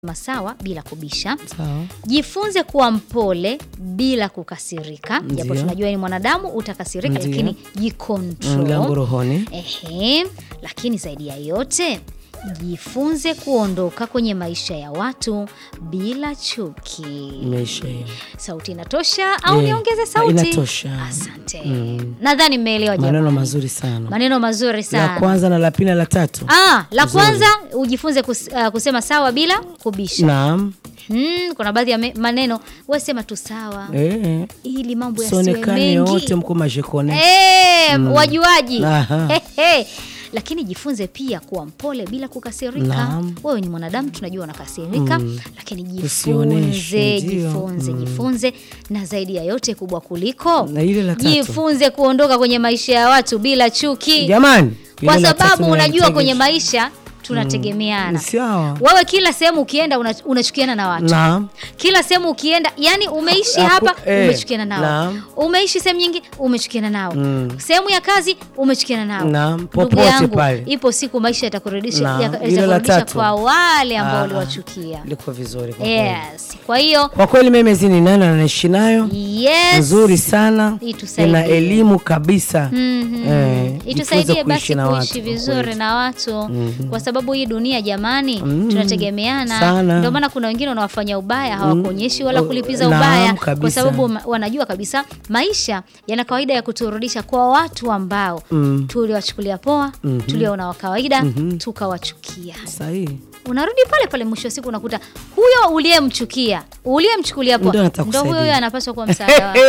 sawa bila kubisha. Sawa. Jifunze kuwa mpole bila kukasirika, japo Ndio. tunajua ni mwanadamu utakasirika, Ndio. lakini Mlango jikontrol. rohoni. Ehe, lakini zaidi ya yote jifunze kuondoka kwenye maisha ya watu bila chuki. Imeisha hiyo. Sauti inatosha au Eh, niongeze sauti? inatosha. Asante. Nadhani mmeelewa jamani. Maneno mazuri sana. Maneno mazuri La sana. kwanza na la pili na la tatu. Ah, la Nzuri. kwanza ujifunze kus, uh, kusema sawa bila kubisha. Naam. Hmm, kuna baadhi ya me- maneno we sema tu sawa Eh. ili mambo yasiwe Sonekane wote mengi. mko majekone. Eh, wajuaji. Aha. Hehe. Lakini jifunze pia kuwa mpole bila kukasirika. Naam. Wewe ni mwanadamu, tunajua unakasirika, lakini Usioneshe, jifunze, ndio. jifunze, jifunze, na zaidi ya yote kubwa kuliko Na ile la tatu. jifunze kuondoka kwenye maisha ya watu bila chuki, Jamani. kwa ile la tatu sababu unajua mnalitegemea. kwenye maisha tunategemeana. Sawa. Wewe kila sehemu ukienda una- unachukiana na watu Naam. kila sehemu ukienda, yani umeishi Haku- hapa eh, umechukiana nao, naam. umeishi sehemu nyingi umechukiana nao, sehemu ya kazi umechukiana nao. Naam, Ndugu popote yangu, pale. ipo siku maisha yatakurudisha Naam, yaka- hilo la yatakurudisha tatu. kwa wale ambao Ah, uliwachukia. Liko vizuri kwa kweli. Yes, kwa hiyo Kwa kweli memezi ni nani anaishi nayo yes, nzuri sana, Itusaidie. ina elimu kabisa. Mhm. Eh, jifunze itusaidie kuishi basi na watu kuishi kwa vizuri kweli. na watu kwa sababu hii dunia jamani, tunategemeana. sana. Ndio maana kuna wengine wanawafanya ubaya hawakuonyeshi wala Oh, kulipiza naam, ubaya, kabisa. kwa sababu ma- wanajua kabisa maisha yana kawaida ya kuturudisha kwa watu ambao tuliwachukulia poa, tuliona wa kawaida, tukawachukia Sahihi. unarudi pale pale, mwisho wa siku unakuta huyo uliyemchukia uliyemchukulia poa Ndio anataka ndo huyo kusaidia. huyo anapaswa kuwa msaada wako.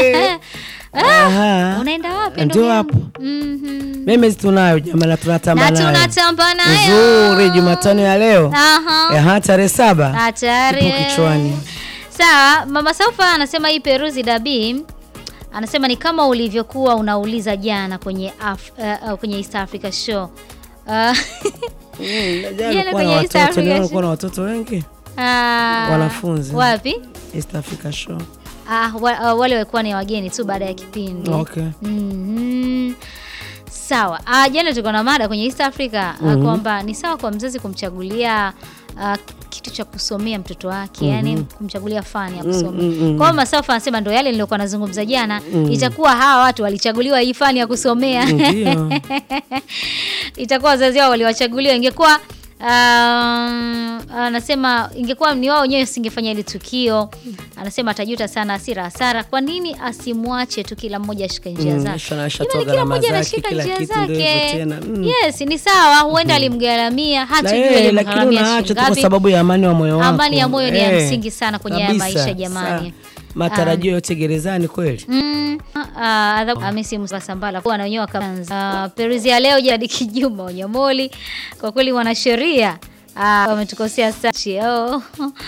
Aha. Unaenda wapi Ndio ndugu yangu? hapo. Mhm. Memezi tunayo jamani, tunatamba na nayo tunatamba nayo nzuri. Jumatano ya leo Aha. Aha, tarehe saba hatari ipo kichwani. sawa mama Saufa anasema hii Peruzi Dabi anasema ni kama ulivyokuwa unauliza jana kwenye Af uh, uh, kwenye East Africa show uh, Jana kwenye na East watoto Africa leo show. kulikuwa na watoto wengi ah, Wanafunzi. wapi East Africa Show. ah, wa, uh, wale walikuwa ni wageni tu baada ya kipindi Okay. Mhm. Sawa. Ah, jana tulikuwa na mada kwenye East Africa ah, kwamba ni sawa kwa mzazi kumchagulia ah, kitu cha kusomea mtoto wake yani kumchagulia fani ya kusomea. Kwa hiyo Masafa anasema ndo yale nilikuwa nazungumza jana, itakuwa hawa watu walichaguliwa hii fani ya kusomea Ndio. itakuwa wazazi wao waliwachaguliwa, ingekuwa um, anasema ingekuwa ni wao wenyewe singefanya ile tukio. Anasema atajuta sana, hasira hasara. Kwa nini asimwache tu kila mmoja ashike njia Mm, zake? shana- shatoa Jamani, kila gharama mmoja zake, anashika kila njia kitu ndio hivyo zake. tena. Mm. Yes, ni sawa, huenda alimgharamia, Na hatujui yeye, lakini alimgharamia unaacha shilingi tu kwa ngapi. sababu ya amani wa moyo wako. Amani ya moyo ni ya Eh, msingi sana kwenye haya kabisa. maisha jamani. Sa- Matarajio yote gerezani kweli. Mm, ah, adhabu Hamisi Musa Sambala kuwa na wenyewe wakaanza. Peruzi ya leo jadi Kijuma Onyamoli, kwa kweli wanasheria ah, wametukosea sana. Oh,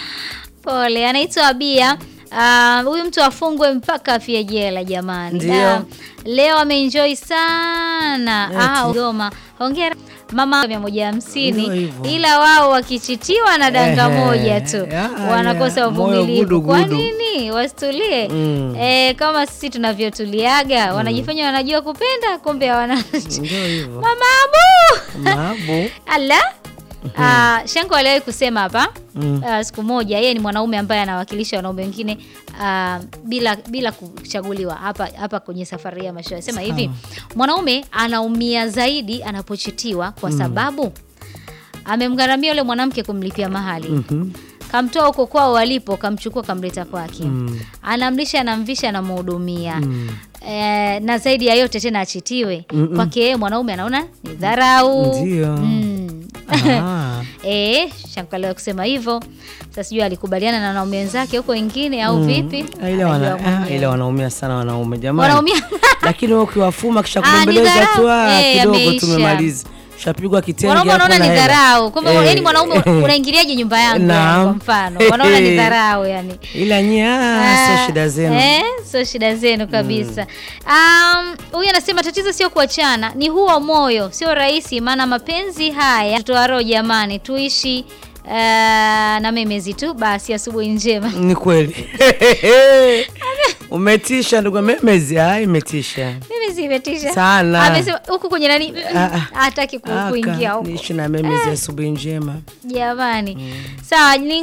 pole. Anaitwa Abia. Ah, huyu mtu afungwe mpaka afie jela jamani. Ndio. Da, leo ameenjoy sana. Ah, Eti. Goma. Hongera mama mia moja hamsini Ndio hivyo. ila wao wakichitiwa na danga Ehe, moja tu ya, wanakosa ya, moyo uvumilivu. gudu Kwa gudu. nini wasitulie? Mm. Eh, kama sisi tunavyotuliaga wanajifanya wanajua kupenda, kumbe hawana. Ndio hivyo. Mama Abu Mabu. ala Ah, Shanko aliwahi kusema hapa Mm. ah, siku moja, yeye ni mwanaume ambaye anawakilisha wanaume wengine ah, bila bila kuchaguliwa hapa hapa kwenye safari ya maisha. Sema hivi, mwanaume anaumia zaidi anapochitiwa kwa sababu amemgharamia yule mwanamke kumlipia mahali Mhm. kamtoa huko kwao walipo, kamchukua kamleta kwake, Mm. anamlisha, anamvisha, anamhudumia eh, na zaidi ya yote tena achitiwe kwake yeye mwanaume anaona ni dharau. Ndio. Mm. Ah. Eh, shankalewa kusema hivyo. Sasa sijui alikubaliana na wanaume wenzake huko wengine au vipi? Ah, Ile wana, Anajua ah, mwenyewe. ile wanaumia sana wanaume jamani. Wanaumia. Lakini wewe ukiwafuma kisha Ah, ni kubembeleza dharau. tu ah, Eh, kidogo yameisha. tumemaliza. Shapigwa kitenge Wanaume hapo wanaona na ni hela. dharau. Kumbe Eh. yani mwanaume unaingiliaje nyumba yangu yani, Naam. kwa mfano. Wanaona ni dharau yani. Ila nyie ah, sio shida zenu. Eh, sio shida zenu kabisa. Um, huyu anasema tatizo sio kuachana, ni huo moyo, sio rahisi maana mapenzi haya tutoa roho jamani, tuishi uh, na memezi tu basi. Asubuhi njema. Ni kweli. Umetisha ndugu memezi, ah, imetisha. Mimi si imetisha Sana. amesema huku kwenye nani mm, Ah, ah. hataki ku- Aka, kuingia huko niishi na meme za asubuhi njema jamani sawa ni